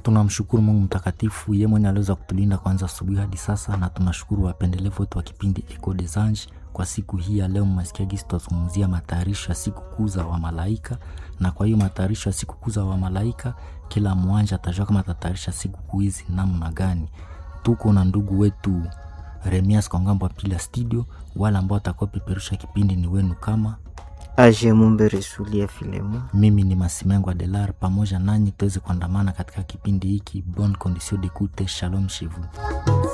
Tunamshukuru Mungu mtakatifu, yeye mwenye aliweza kutulinda kwanza asubuhi hadi sasa, na tunashukuru wapendelevu wote wa kipindi Echo des Anges kwa siku hii ya leo. Mmesikia gisi tutazungumzia matayarisho ya siku kuu za wamalaika, na kwa hiyo matayarisho ya siku kuu za wamalaika, kila mwanja atajua kama atatayarisha siku kuu hizi namna gani. Tuko na ndugu wetu Remias kwa ngambo ya pili ya studio. Wale ambao watakuwa peperusha kipindi ni wenu kama Aje Mumbe Resulia Filemo. mimi ni Masimengo Adelar, pamoja nanyi tuweze kuandamana katika kipindi hiki. Bonne condition d'écoute, shalom chez vous.